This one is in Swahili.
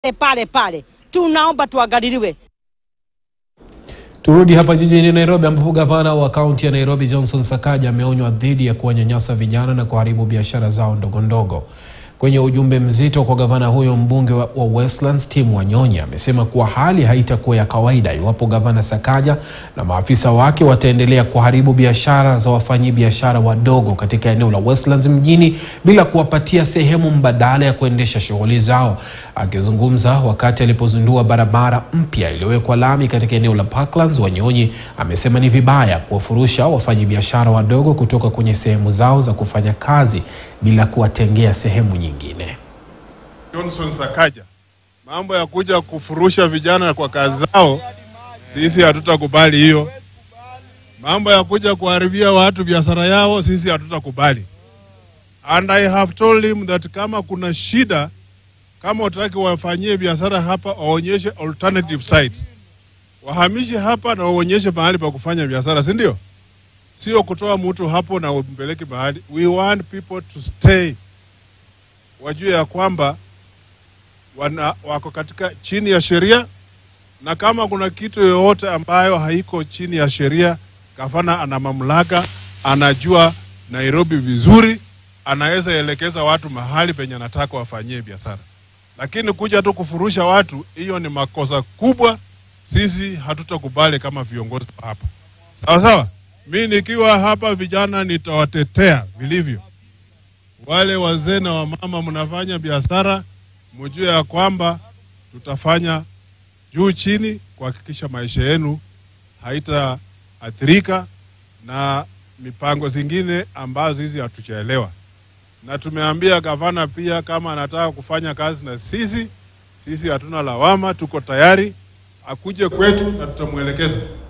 pale pale, tunaomba tuangaliliwe. Turudi hapa jijini Nairobi ambapo gavana wa kaunti ya Nairobi Johnson Sakaja ameonywa dhidi ya kuwanyanyasa vijana na kuharibu biashara zao ndogo ndogo. Kwenye ujumbe mzito kwa gavana huyo, mbunge wa wa Westlands Tim Wanyonyi amesema kuwa hali haitakuwa ya kawaida iwapo gavana Sakaja na maafisa wake wataendelea kuharibu biashara za wafanyabiashara wadogo katika eneo la Westlands mjini bila kuwapatia sehemu mbadala ya kuendesha shughuli zao. Akizungumza wakati alipozindua barabara mpya iliyowekwa lami katika eneo la Parklands, Wanyonyi amesema ni vibaya kuwafurusha wafanyabiashara wadogo kutoka kwenye sehemu zao za kufanya kazi bila kuwatengea sehemu nyingine. Johnson Sakaja, mambo ya kuja kufurusha vijana kwa kazi zao, sisi hatutakubali hiyo. Mambo ya kuja kuharibia watu biashara yao, sisi hatutakubali. And I have told him that kama kuna shida, kama utaki wafanyie biashara hapa, waonyeshe alternative site, wahamishe hapa na waonyeshe mahali pa kufanya biashara, si ndio? Sio kutoa mtu hapo na umpeleke mahali. We want people to stay, wajue ya kwamba wana, wako katika chini ya sheria, na kama kuna kitu yoyote ambayo haiko chini ya sheria, gavana ana mamlaka, anajua Nairobi vizuri, anaweza elekeza watu mahali penye anataka wafanyie biashara. Lakini kuja tu kufurusha watu, hiyo ni makosa kubwa. Sisi hatutakubali kama viongozi wa hapa, sawa sawa. Mi nikiwa hapa, vijana nitawatetea vilivyo. Wale wazee na wamama mnafanya biashara, mjue ya kwamba tutafanya juu chini kuhakikisha maisha yenu haitaathirika na mipango zingine ambazo hizi hatuchaelewa. Na tumeambia gavana pia kama anataka kufanya kazi na sisi, sisi hatuna lawama, tuko tayari akuje kwetu na tutamwelekeza.